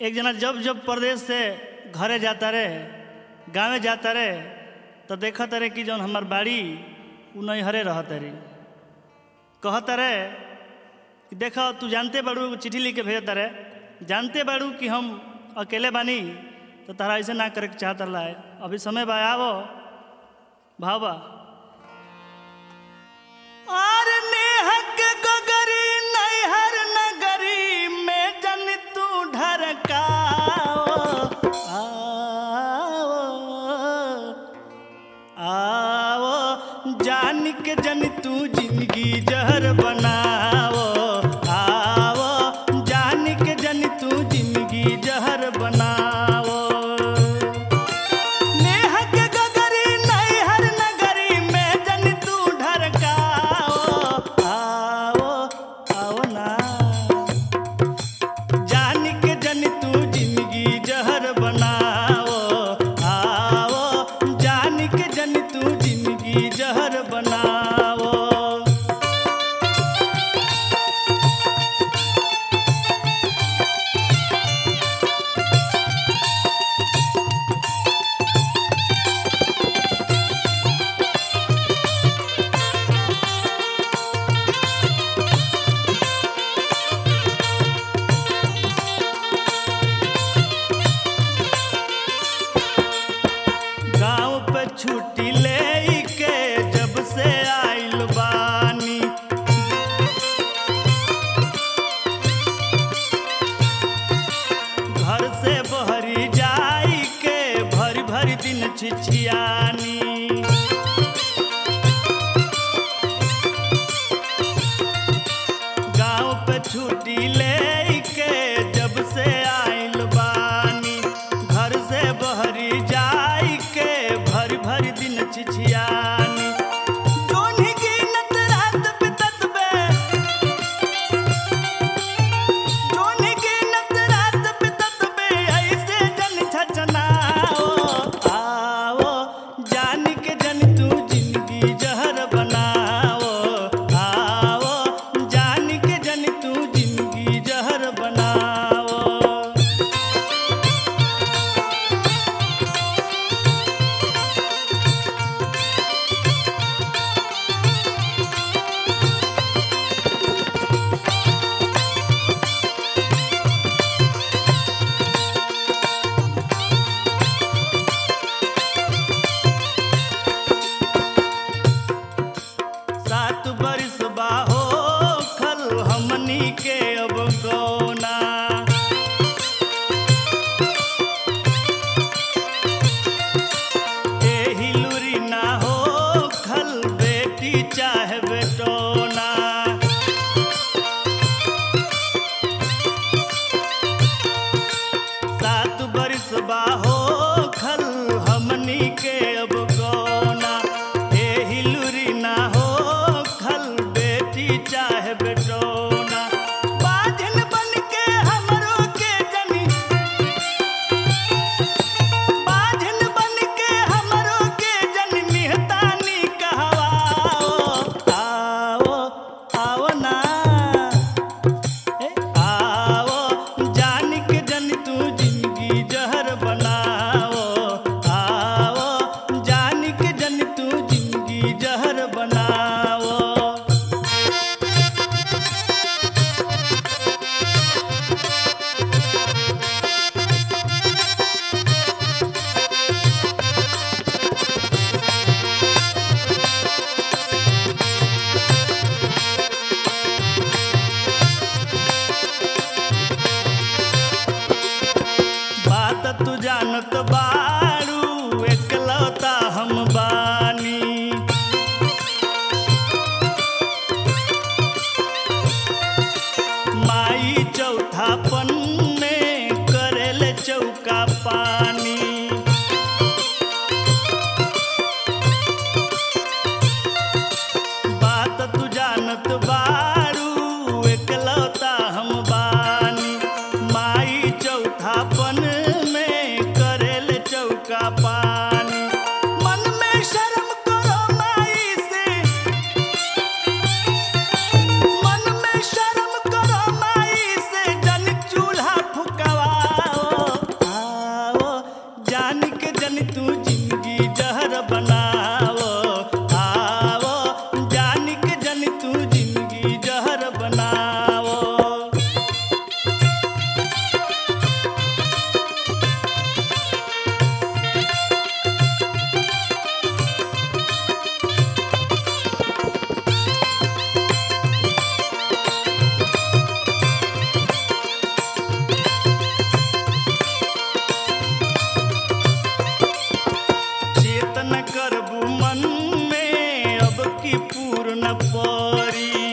एक जना जब जब प्रदेश से घरे जाता रहे गाँवे जाता रहे तो देखत रहे कि जौन हमार बाड़ी उ नैहरे रहत रही कहत रहे कि देख तू जानते बाड़ू चिट्ठी लिख के भेजत रहे जानते बाड़ू कि हम अकेले बानी तो तारा ऐसे ना करे के चाहत रहा है अभी समय बा आवो भाव बा आर नेहक गगरी नैहर नगरी में जन तू ढरकाओ आओ आओ जान के जन तू जिंदगी जहर बनाओ आओ जान के जन तू जिंदगी जहर बनाओ नेहक गगरी नैहर नगरी में जन तू ढरकाओ आओ आओ ना जान के जन तू जिंदगी जहर बनाओ आओ जान के जन तू जिंदगी जहर बनाओ गाँव पे छुट्टी ले के जब से आइल बानी घर से बहरी जाई के भरी भरी दिन छिछियानी गाँव पे छुट्टी ले के जब से आइल बानी घर से बहरी जाई के भरी भरी दिन छिछियानी जोन्ही गिनत रात बितत बे जोन्ही गिनत रात बितत बे ऐसे जन छचनाओ आओ जान के जन तू जिंदगी जहर बनाओ आओ जान के जन तू जिंदगी जहर बनाओ सात बरिस बाहो खल हमनी के अब गौना एही लुरी ना हो खल बेटी चाहे बेटोना सात बरिस बाहो खल हमनी के अब गौना एही लुरी ना हो खल बेटी चाहे बेटोना बाजन बन के हमरो के जनी बाजन बन के हमरो के जन निहतानी कहवाओ आओ आओ ना ए, आओ जान के जन तू जिंदगी जहर बनाओ आओ जान के जन तू जिंदगी जहर बनाओ बात तू जानत बारू एकलौता हम बानी माई चौथापन में करेले चौका पानी बात तू जानत बारू एकलौता हम बानी माई चौथापन में करेल चौका पानी मन में शर्म करो माई से मन में शर्म करो माई से जन चूल्हा फुकवाओ गोरी